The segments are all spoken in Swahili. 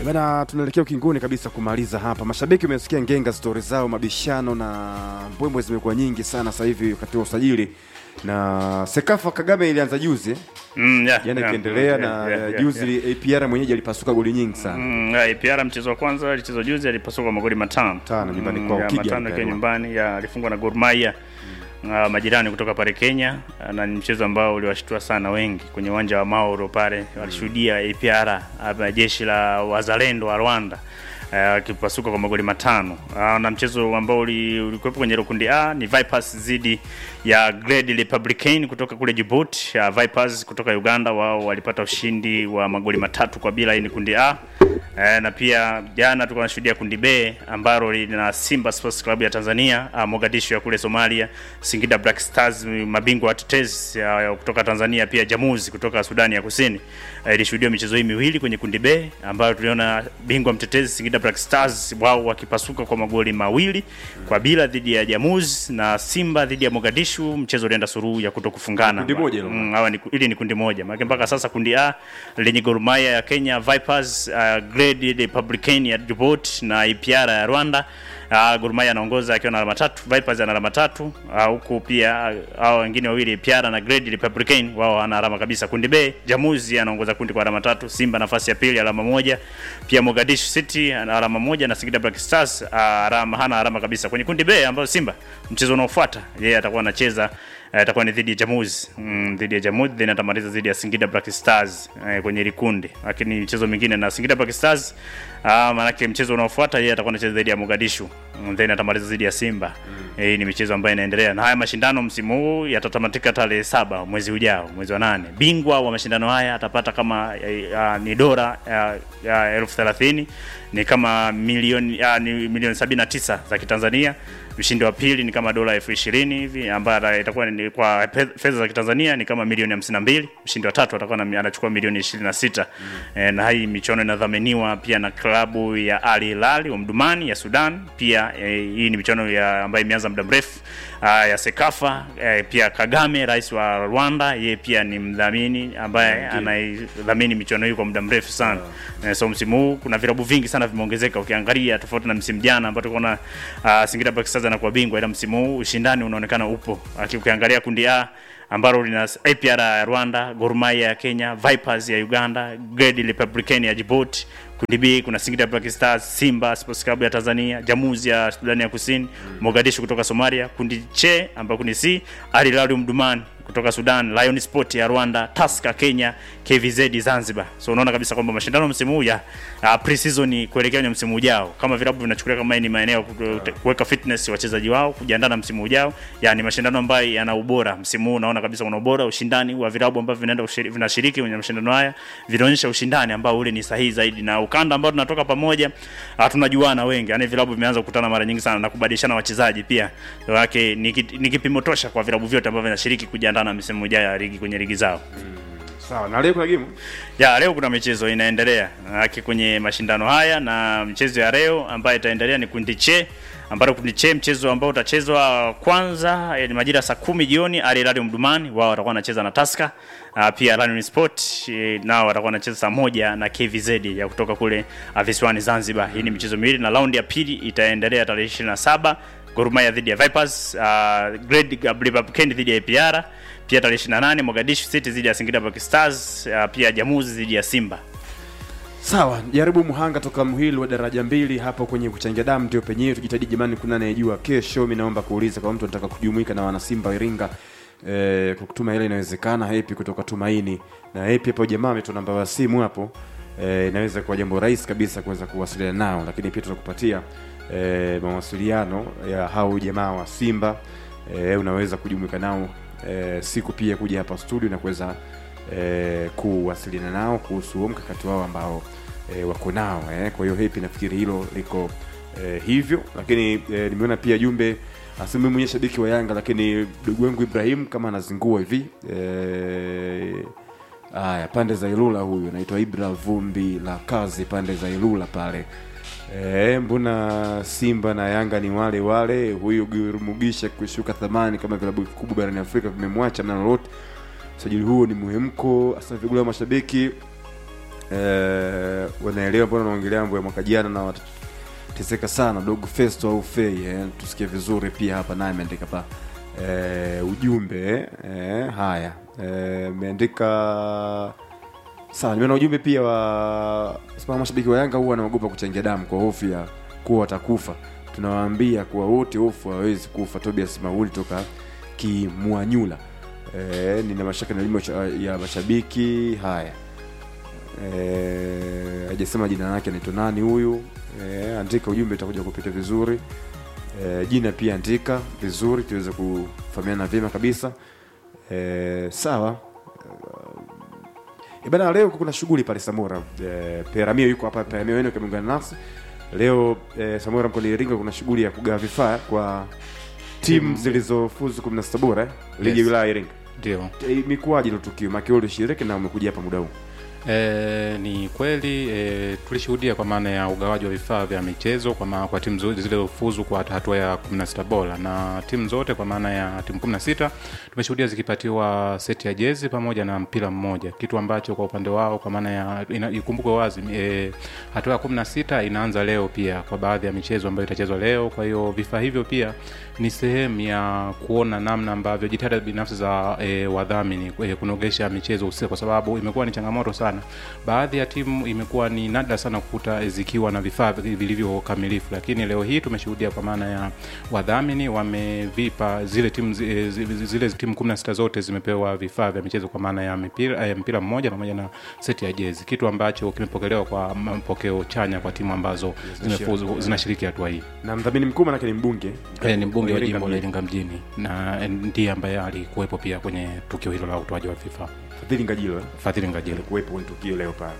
Bana, tunaelekea ukingoni kabisa kumaliza hapa. Mashabiki umesikia ngenga stori zao, mabishano na mbwembwe zimekuwa nyingi sana sasa hivi wakati wa usajili, na Sekafa Kagame ilianza juzi Mm, yeah, jana yeah, ikiendelea yeah, na yeah, yeah, juzi yeah. APR mwenyeji alipasuka goli nyingi sana Mm, yeah, APR mchezo wa kwanza alichezwa juzi alipasuka magoli matano Tano nyumbani kwao, ya, Kigali matano pale. ikiwa nyumbani ya alifungwa na Gor Mahia uh, majirani kutoka pale Kenya uh, na ni mchezo ambao uliwashtua sana wengi kwenye uwanja wa Mauro pale walishuhudia APR uh, jeshi la wazalendo wa Rwanda akipasuka kwa magoli matano uh, na mchezo ambao uli- ulikuwepo kwenye hilo kundi A ni Vipers dhidi ya Grade Republican kutoka kule Djibouti. Uh, Vipers kutoka Uganda wao walipata ushindi wa magoli matatu kwa bila. Hii ni kundi A. Eh, na pia jana tulikuwa tunashuhudia kundi B ambalo lina Simba Sports Club ya Tanzania, uh, Mogadishu ya kule Somalia, Singida Black Stars mabingwa watetezi uh, kutoka Tanzania, pia Jamuzi kutoka Sudani ya Kusini. Uh, ilishuhudia michezo hii miwili kwenye kundi B ambayo tuliona bingwa mtetezi Singida Black Stars wao wakipasuka kwa magoli mawili kwa bila dhidi ya Jamuzi na Simba dhidi ya Mogadishu, mchezo ulienda suruhu ya kutokufungana. Kundi moja hilo. Mm, hawa ni ili ni kundi moja. Maana mpaka sasa kundi A lenye Gor Mahia ya Kenya, Vipers, uh, Grade Republican ya Djibouti na APR ya Rwanda. Uh, Gor Mahia anaongoza akiwa na alama tatu, Vipers ana alama tatu, uh, huku pia uh, hao wengine wawili APR na Grade Republican wao wana alama kabisa. Kundi B, Jamuzi anaongoza kundi kwa alama tatu, Simba nafasi ya pili alama moja, pia Mogadishu City ana alama moja na Singida Black Stars uh, alama hana alama kabisa. Kwenye kundi B ambayo Simba mchezo unaofuata yeye atakuwa anacheza eh, atakuwa ni dhidi ya Jamuzi mm, dhidi ya Jamuzi then atamaliza dhidi ya Singida Black Stars eh, kwenye ile kundi, lakini michezo mingine na Singida Black Stars ah, maanake mchezo unaofuata yeye atakuwa anacheza dhidi ya Mogadishu mm, then atamaliza dhidi ya Simba mm. Eh, ni michezo ambayo inaendelea na haya mashindano msimu huu yatatamatika tarehe saba mwezi ujao, mwezi wa nane. Bingwa wa mashindano haya atapata kama eh, ah, ni dola ah, ah, elfu thelathini ni kama milioni ah, ni milioni sabini na tisa za Kitanzania mshindi wa pili ni kama dola elfu ishirini hivi ambayo itakuwa ni kwa pe- fedha za Kitanzania ni kama milioni hamsini na mbili. Mshindi wa tatu atakuwa na- anachukua milioni ishirini na sita. E, na hii michuano inadhaminiwa pia na klabu ya Al Hilal wa Mdumani ya Sudan. Pia e, hii ni michuano ya ambayo imeanza muda mrefu ah, ya Sekafa. E, pia Kagame rais wa Rwanda yeye pia ni mdhamini ambaye anaidhamini michuano hii kwa muda mrefu sana. E, so msimu huu kuna vilabu vingi sana vimeongezeka ukiangalia tofauti na msimu jana ambao tulikuwa na uh, Singida Black Stars anakuwa bingwa, ila msimu huu ushindani unaonekana upo. Aki- Ukiangalia kundi A ambalo lina APR ya Rwanda, Gor Mahia ya Kenya, Vipers ya Uganda, Grade Republican ya Djibouti. Kundi B kuna Singida Black Stars, Simba Sports Club ya Tanzania, Jamuzi ya Sudani ya Kusini, Mogadishu kutoka Somalia. Kundi C ambao kundi C Al Hilal Mdumani kutoka Sudan, Lion Sport ya Rwanda, Tusker Kenya, KVZ Zanzibar. So unaona kabisa kwamba mashindano msimu huu ya uh, pre-season kuelekea kwenye msimu ujao, kama vilabu vinachukulia kama hii ni maeneo ya ku- kuweka fitness wachezaji wao kujiandaa na msimu ujao, yani mashindano ambayo yana ubora. Msimu huu unaona kabisa kuna ubora, ushindani wa vilabu ambavyo vinaenda kushiri- vinashiriki kwenye mashindano haya vinaonyesha ushindani ambao ule ni sahihi zaidi, na ukanda ambao tunatoka pamoja uh, tunajuana wengi, yani vilabu vimeanza kukutana mara nyingi sana na kubadilishana wachezaji pia, wake ni, ki- ni kipimo tosha kwa vilabu vyote ambavyo vinashiriki kujiandaa na msimu ujao ya ligi kwenye ligi zao. sawa. Na leo kuna game Ya leo kuna michezo inaendelea haki kwenye mashindano haya, na mchezo ya leo ambayo itaendelea ni kundi che ambalo kundi che mchezo ambao utachezwa kwanza eh, ni majira saa kumi jioni. Al Hilal Mdumani wao watakuwa wanacheza na Tusker. Uh, pia Lion Sport eh, nao watakuwa wanacheza saa moja na KVZ ya kutoka kule uh, visiwani Zanzibar. Hii ni michezo miwili na raundi ya pili itaendelea tarehe 27 Gor Mahia dhidi ya Vipers, uh, Grade Republican dhidi ya APR, pia tarehe 28 Mogadishu City dhidi ya Singida Black Stars, uh, pia Jamuzi dhidi ya Simba. Sawa, jaribu Muhanga toka Mhili wa daraja mbili hapo kwenye kuchangia damu, ndio penyewe tujitahidi jamani, kuna anayejua kesho. Mimi naomba kuuliza kama mtu anataka kujumuika na wanasimba Iringa eh, kwa kutuma ile inawezekana. Hepi kutoka Tumaini na Hepi hapo, jamaa ametoa namba ya simu hapo eh, inaweza kuwa jambo rahisi kabisa kuweza kuwasiliana nao, lakini pia tutakupatia eh, mawasiliano ya hao jamaa wa Simba eh, unaweza kujumuika nao eh, siku pia kuja hapa studio na kuweza eh, kuwasiliana nao kuhusu huo mkakati wao ambao eh, wako nao eh. Kwa hiyo hepi nafikiri hilo liko eh, hivyo, lakini eh, nimeona pia jumbe asema mimi mwenyewe shabiki wa Yanga, lakini ndugu wangu Ibrahim kama anazingua hivi eh, Aya, pande za Ilula huyu anaitwa Ibra Vumbi la kazi pande za Ilula pale. E, mbona Simba na Yanga ni wale wale? Huyu Gurumugisha kushuka thamani kama vilabu vikubwa barani Afrika vimemwacha mna lolote. Usajili huo ni muhemko, hasa vigula mashabiki e, wanaelewa mbona naongelea mambo ya mwaka jana na watateseka sana dogo festo au fei eh, tusikie vizuri pia hapa naye ameandika pa eh, ujumbe eh, haya eh, ameandika sawa nimeona ujumbe pia wa sema mashabiki wa yanga huwa wanaogopa kuchangia damu kwa hofu ya kuwa watakufa tunawaambia kuwa wote hofu hawawezi kufa tobias mauli toka kimwanyula eh, nina mashaka na elimu ya mashabiki haya Eh, hajasema jina lake anaitwa nani huyu eh, andika ujumbe utakuja kupita vizuri eh, jina pia andika vizuri tuweze kufahamiana vyema kabisa eh, sawa Eh, bana leo kuna shughuli pale samora eh, peramio yuko hapa peramio wenu kameungana nasi leo eh, samora mkoani iringa kuna shughuli ya kugawa vifaa kwa timu zilizofuzu 16 bora eh, ligi ya Yes. wilaya ya iringa Ndio. Eh, imekuwaje hilo tukio make ulishiriki na umekuja hapa muda huu E, ni kweli e, tulishuhudia kwa maana ya ugawaji wa vifaa vya michezo kwa, ma, kwa timu zote zilizofuzu kwa hatua ya 16 bora na timu zote kwa maana ya timu 16 tumeshuhudia zikipatiwa seti ya jezi pamoja na mpira mmoja, kitu ambacho kwa upande wao kwa maana ya ina- ikumbukwe wazi e, hatua ya 16 inaanza leo pia kwa baadhi ya michezo ambayo itachezwa leo. Kwa hiyo vifaa hivyo pia ni sehemu ya kuona namna ambavyo jitihada binafsi za e, wadhamini e, kunogesha michezo husika, kwa sababu imekuwa ni changamoto sana. Baadhi ya timu imekuwa ni nadra sana kukuta zikiwa na vifaa vilivyo kamilifu, lakini leo hii tumeshuhudia kwa maana ya wadhamini wamevipa zile timu zi- e, zi- zile timu 16 zote zimepewa vifaa vya michezo kwa maana ya mpira, e, mpira mmoja pamoja na seti ya jezi, kitu ambacho kimepokelewa kwa mapokeo chanya kwa timu ambazo zimefuzu zinashiriki hatua hii. na mdhamini mkuu manake ni mbunge E, ni mbunge wa Iringa jimbo la mjini. Iringa mjini na e, ndiye ambaye alikuwepo pia kwenye tukio hilo la utoaji wa vifaa. fadhili ngajilo eh? Fadhili Ngajilo. alikuwepo kwenye tukio leo pale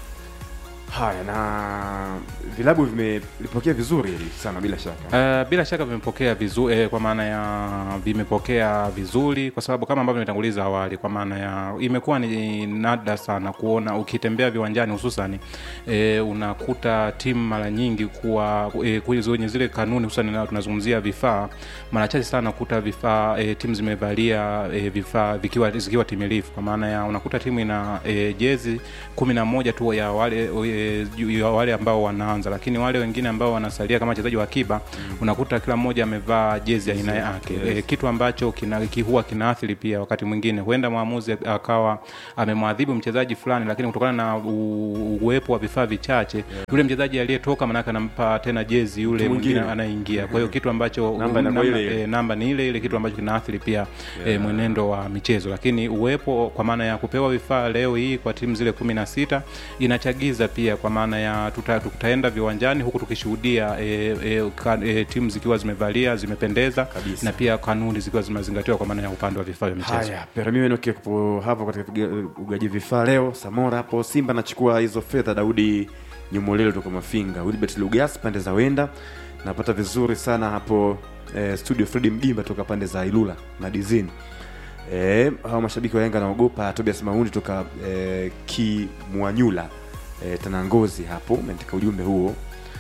haya na vilabu vimelipokea vizuri hili sana bila shaka Uh, bila shaka vimepokea vizuri eh, kwa maana ya vimepokea vizuri kwa sababu kama ambavyo nimetanguliza awali, kwa maana ya imekuwa ni nadra sana kuona ukitembea viwanjani hususan eh, unakuta timu mara nyingi kuwa eh, kwenye zile kanuni hususan na tunazungumzia vifaa, mara chache sana kuta vifaa eh, timu zimevalia eh, vifaa vikiwa zikiwa timilifu, kwa maana ya unakuta timu ina eh, jezi kumi na moja tu ya wale eh, ju- ya wale ambao wanaanza, lakini wale wengine ambao wanasalia kama wachezaji wa akiba unakuta kila mmoja amevaa jezi ya aina yake Yes. eh, kitu ambacho kina, ki- huwa kinaathiri pia wakati mwingine huenda mwamuzi akawa amemwadhibu mchezaji fulani, lakini kutokana na u- uwepo wa vifaa vichache yule mchezaji aliyetoka manake anampa tena jezi yule Mtu mwingine mwingine. anaingia. Kwa hiyo kitu ambacho Namba inakuwa namba, ile ile. eh, namba ni ile ile, kitu ambacho kinaathiri pia eh, mwenendo wa michezo, lakini uwepo kwa maana ya kupewa vifaa leo hii kwa timu zile kumi na sita inachagiza pia kwa maana ya tuta, tutaenda viwanjani huku tukishuhudia eh, eh, ka- eh, timu zikiwa zimevalia zimependeza Kabisa. na pia kanuni zikiwa zimezingatiwa kwa maana ya upande wa vifaa vya michezo. haya peramio enokipo hapo katika viga- ugaji vifaa leo samora hapo simba anachukua hizo fedha daudi nyumolelo toka mafinga wilbert lugas pande za wenda napata vizuri sana hapo eh, studio fredi mgimba toka pande za ilula na dizini eh, hawa mashabiki wa yanga naogopa tobias maundi toka eh, kimwanyula eh, tanangozi hapo umeandika ujumbe huo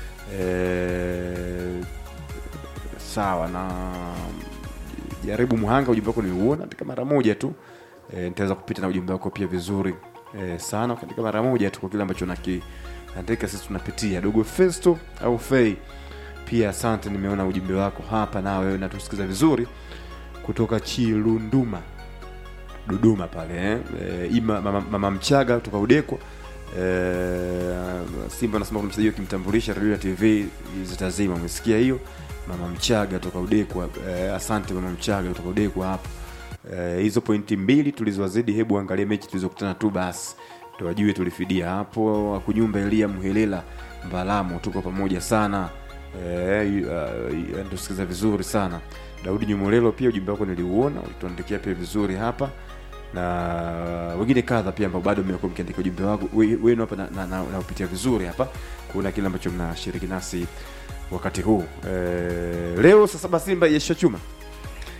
eh, sawa na jaribu muhanga ujumbe wako nimeuona katika mara moja tu e, nitaweza kupita na ujumbe wako pia vizuri e, sana katika mara moja tu kwa kile ambacho nakiandika sisi tunapitia dogo festo au fei pia asante nimeona ujumbe wako hapa na wewe natusikiza vizuri kutoka chilunduma dodoma pale eh? E, ima mama, mama mchaga kutoka udekwa e, simba anasema kuna mchezaji akimtambulisha redio na tv zitazima umesikia hiyo mama mchaga toka udekwa e, asante mama mchaga kutoka udekwa hapo Eh, hizo pointi mbili tulizowazidi hebu angalia mechi tulizokutana tu basi tuwajue tulifidia hapo akunyumba elia mhelela mbalamo tuko pamoja sana eh, uh, tusikiza vizuri sana daudi nyumolelo pia ujumbe wako niliuona ulituandikia pia vizuri hapa na wengine kadha pia ambao bado mmekuwa mkiandika ujumbe wangu we- wenu hapa naupitia na, na, na naupitia vizuri hapa kuona kile ambacho mnashiriki nasi wakati huu eh, leo saa saba simba yesha chuma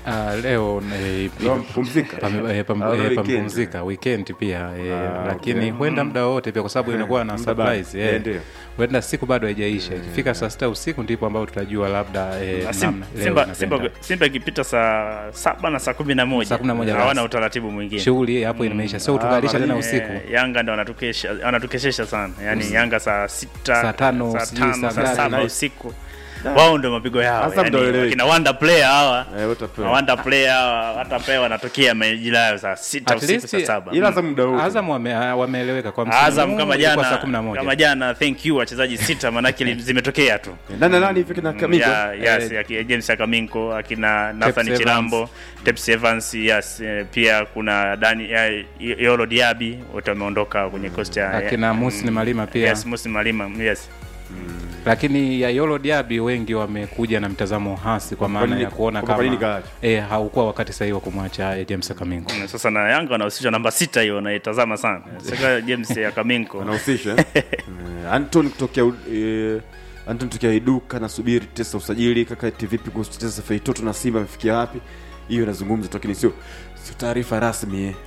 Ah, leo eh, Leo mpumzika? pame- eh, pam- Au eh, weekend? pamepumzika weekend pia eh, Ah, lakini okay. huenda muda wote pia kwa sababu inakuwa na Muda bado. surprise Eh, eh. ndio. huenda siku bado haijaisha ikifika saa sita usiku ndipo ambao tutajua labda eh, Na Sim- namna leo Simba, inakwenda. Simba, Simba ikipita saa saba na saa kumi na moja Saa kumi na moja hawana basi. utaratibu mwingine. shughuli hapo imeisha sio tukalisha tena mara usiku Eh, Yanga ndo wanatukesha wanatukeshesha sana yaani Yanga saa sita Saa tano, saa sijui tano saa saa ngapi. saba Nice. usiku wao ndo mapigo yao Hasa yaani, mtaeleweka. wakina wonder player hawa Eh, utapewa. wonder player hawa hata pia wanatokea majira yao saa sita At usiku least- saa saba ila za muda wote Azam wame- ah, wameeleweka kwa msimu Azam huu kama ilikuwa saa jana kumi na moja. kama jana thank you wachezaji sita manake li- zimetokea tu nani na nani hivi kina Kamiko ya, yes, aki- James Akaminko akina Nathan Evans. Chilambo Tepsi Evans yes eh, pia kuna Dani ya, Yolo Diaby wote wameondoka kwenye coast ya akina Musni Malima pia yes Musi Malima yes lakini ya Yolo Diaby wengi wamekuja na mtazamo hasi kwa maana nini- ya kuona kwa nini kama kaacha? eh, haukuwa wakati sahihi wa kumwacha eh, James Akaminko. Na sasa na Yanga wanahusishwa namba sita hiyo naitazama sana sasa James Akaminko wanahusisha eh? Eh, Anton kutokea eh, Anton kutokea Iduka nasubiri tesa usajili kaka eti vipi kuhusu tesa Feitoto na Simba amefikia wapi hiyo inazungumza tu lakini sio sio taarifa rasmi eh.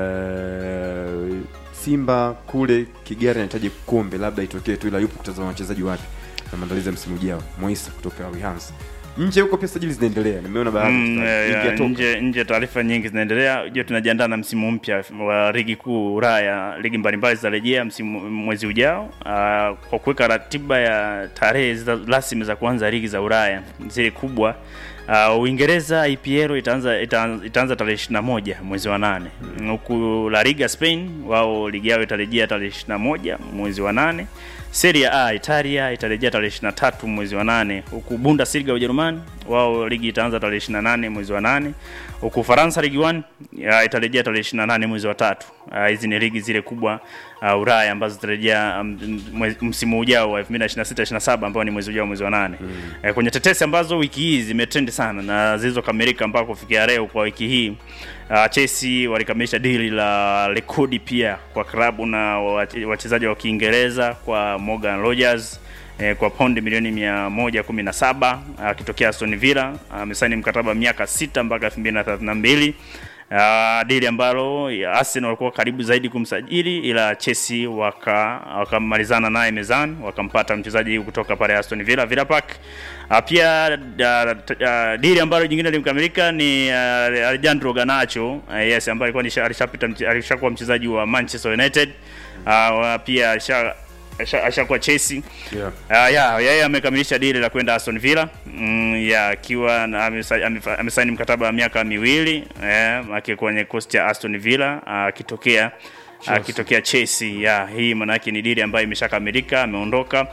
Eh, Simba kule Kigari anahitaji kombe labda itokee tu ila yupo kutazama wachezaji wapi na maandalizi ya msimu ujao Moisa kutoka Wihans nje huko pia sajili zinaendelea nimeona baadhi Mm, ya eh, ligi ya toka. nje nje taarifa nyingi zinaendelea ujue tunajiandaa na msimu mpya wa ligi kuu Ulaya ligi mbalimbali zitarejea msimu mwezi ujao Ah, kwa kuweka ratiba ya tarehe za- rasmi za kuanza ligi za Ulaya zile kubwa Uh, Uingereza EPL itaanza itaanza, itaanza tarehe 21 mwezi wa nane huku La Liga Spain wao ligi yao itarejea tarehe 21 mwezi wa nane Serie A Italia itarejea tarehe 23 mwezi wa nane huku Bundesliga Ujerumani wao ligi itaanza tarehe 28 mwezi wa nane huku Faransa Ligue 1 ya, itarejea tarehe 28 mwezi wa tatu. Ah, Hizi ni ligi zile kubwa uh, Ulaya ambazo zitarejea um, mwezi- msimu ujao wa 2026 27 ambao ni mwezi ujao mwezi wa nane. Eh, kwenye tetesi ambazo wiki hii zimetrend sana na zilizokamilika mpaka kufikia leo kwa wiki hii uh, Chelsea walikamilisha dili la rekodi pia kwa klabu na wache- wachezaji wa Kiingereza kwa Morgan Rogers eh, kwa paundi milioni 117 akitokea Aston Villa amesaini mkataba wa miaka sita mpaka 2032 Uh, dili ambalo ya Arsenal walikuwa karibu zaidi kumsajili ila Chelsea waka wakamalizana naye mezani wakampata mchezaji huyu kutoka pale Aston Villa Villa Park. Uh, pia uh, uh, dili ambalo jingine limekamilika ni uh, Alejandro Garnacho uh, yes ambaye alikuwa nisha- alishapita mche- alishakuwa mchezaji wa Manchester United uh, pia alisha- asha- ashakuwa Chelsea Yeah. Uh, ya yeye amekamilisha dili la kwenda Aston Villa mm, ya akiwa na- amesa- amefa- amesaini mkataba wa miaka miwili eh, aki kwenye coast ya Aston Villa ah, akitokea akitokea Chelsea. Ya hii maana yake ni dili ambayo imeshakamilika, ameondoka